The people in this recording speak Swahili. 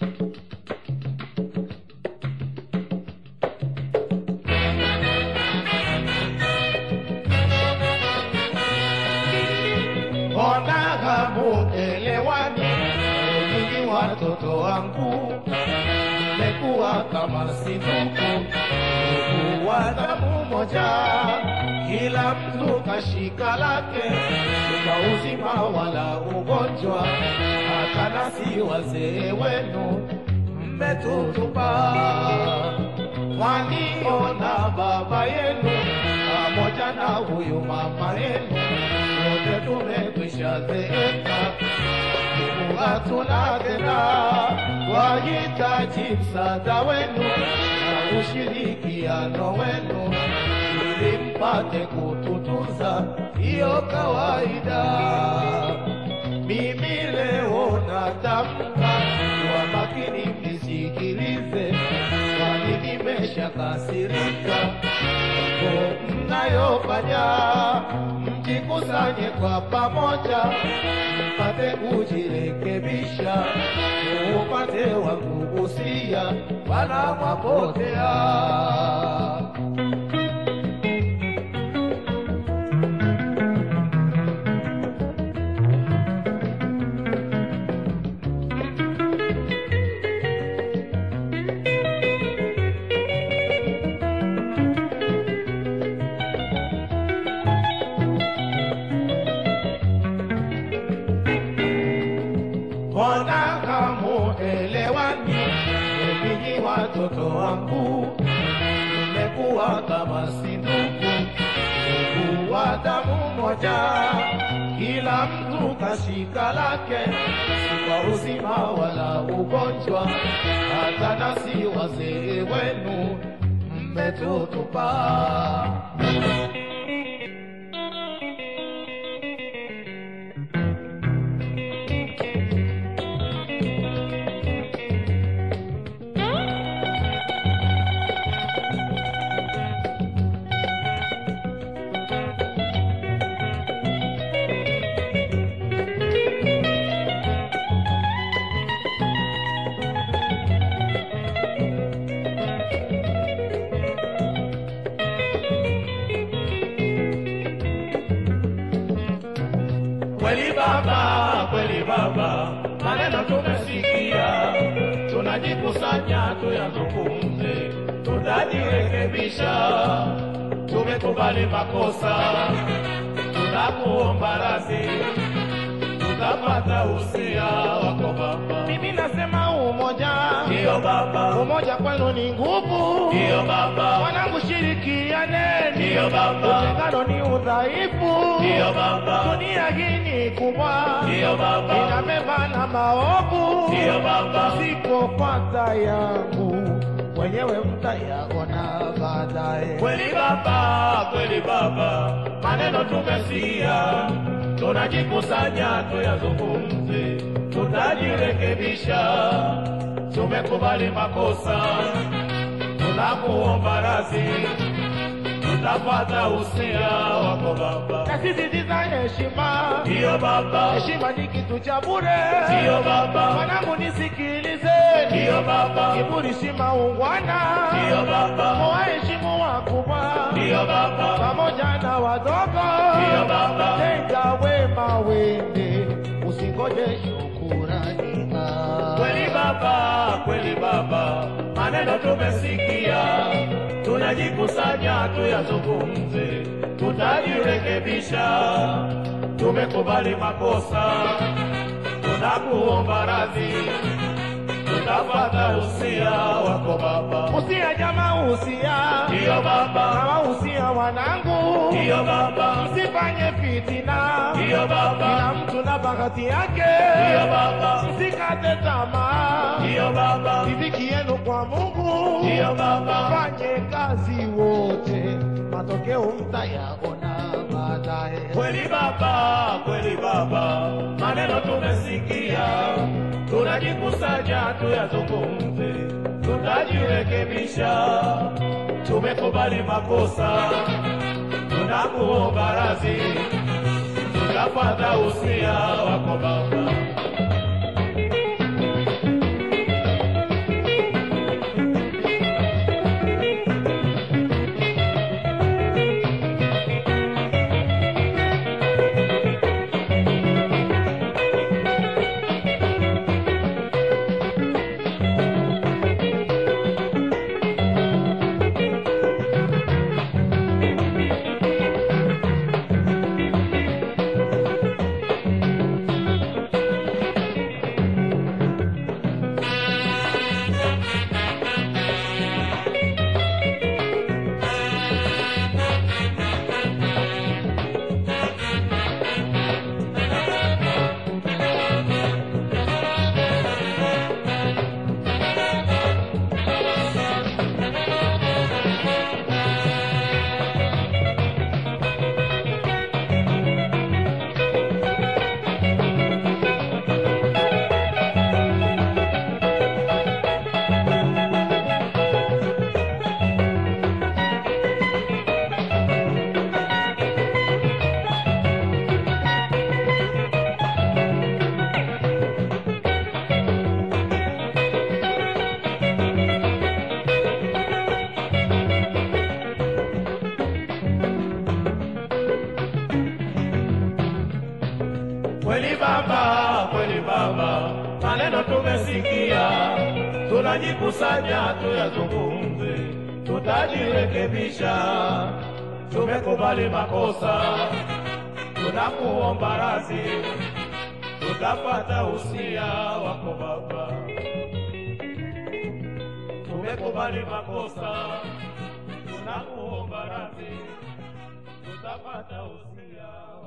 Mbona hamuelewani nyinyi watoto wangu? Mmekuwa kama si ndugu, ndugu wa damu moja, kila mtu kashika lake, kwa uzima wala ugonjwa, hata nasi wazee wenu mmetutupa. Mwaniona baba yenu pamoja na huyu mama yenu, wote tumekwisha zeeka, Mungu hatuna tena, wahitaji msaada wenu na ushirikiano wenu ili mpate kututunza, hiyo kawaida. Mimi leo natamka kwa makini, mnisikilize, kwani nimeshakasirika mambo mnayofanya, mjikusanye kwa pamoja, mpate kujirekebisha, upate wa kugusia, wana mwapotea. Mbona hamuelewani? Ninyi watoto wangu, mmekuwa kama si ndugu, ndugu wa damu moja, kila mtu kashika lake, si kwa uzima wala ugonjwa, hata nasi wazee wenu mmetutupa. Kweli baba, kweli baba, maneno tumesikia, tunajikusanya tuyazungumze, tutajirekebisha. Tumekubali makosa, tunakuomba radhi, tutapata usia wako baba. Mimi nasema umoja, Ndiyo baba, umoja kwenu ni nguvu. ndiyo baba, Wanangu, shirikianeni, ndiyo baba, utengano ni udhaifu. ndiyo baba, Dunia hii ni kubwa, ndiyo baba, inabeba na maovu. ndiyo baba, Msipofuata yangu wenyewe mtayaona baadaye. kweli baba, kweli baba, maneno tumesikia, tunajikusanya tuyazungumze, tutajirekebisha. Tumekubali makosa, tunakuomba radhi, tutapata usia wako baba. Na sisi ziza heshima, Ndiyo baba, heshima ni kitu cha bure. ndiyo baba, Wanangu nisikilizeni, ndiyo baba, kiburi si maungwana, ndiyo baba, muwaheshimu wakubwa ndiyo baba, pamoja na wadogo. ndiyo baba, Tenda wema wende, usingoje shukurani. Ah. kweli baba, kweli baba, maneno tumesikia, tunajikusanya tuyazungumze, tutajirekebisha. Tumekubali makosa, tunakuomba radhi, tutapata usia wako baba. Usia jamaa, usia Ndiyo baba, kama usia wanangu, ndiyo baba, msifanye fitina, ndiyo baba, kila mtu na bahati yake, ndiyo baba, msikate tamaa, ndiyo baba, riziki yenu kwa Mungu, ndiyo baba, fanye kazi wote, matokeo mtayaona baadaye. Kweli baba, kweli baba, maneno tumesikia, tunajikusanya tuyazungumze, tutajirekebisha. Tumekubali makosa, tunakuomba radhi, tutapata usia wako baba. tumesikia, tunajikusanya tuyazungumze, tutajirekebisha. Tumekubali makosa, tunakuomba radhi, tutapata usia wako Baba. Tumekubali makosa, tunakuomba radhi, tutapata usia